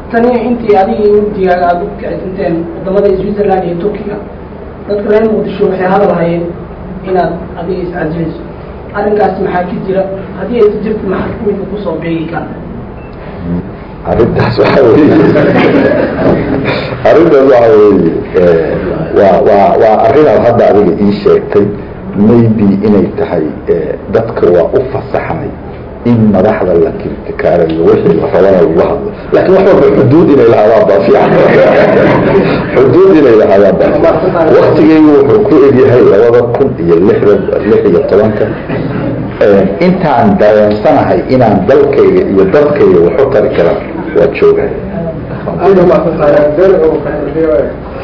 tani intii adiga iyo wafdigaaga aada u kicisinteen wadamada switzerland iyo turkiga dadka reer muqdisho waxay hadal hayeen inaad adiga iscajilayso arrinkaas maxaa ka jira haddii aysa jirta maxaa kuwinka kusoo beegi kara arrintaas waxa weeye arrintaas waxa weeye waa waa waa arrinaad hadda adiga ii sheegtay maybe inay tahay dadka waa u fasaxnay in madaxda la kirtikaarayo wixii la rabana lagu hadlo laakiin wax walba xuduud inay lahaadaan baa fiican xuduud inay lahaadaan baa fiican waktigeygu wuxuu ku egyahay labada kun iyo lixda lix iyo tobanka intaan dareensanahay inaan dalkayga iyo dadkayga waxu tari karaan waa joogahay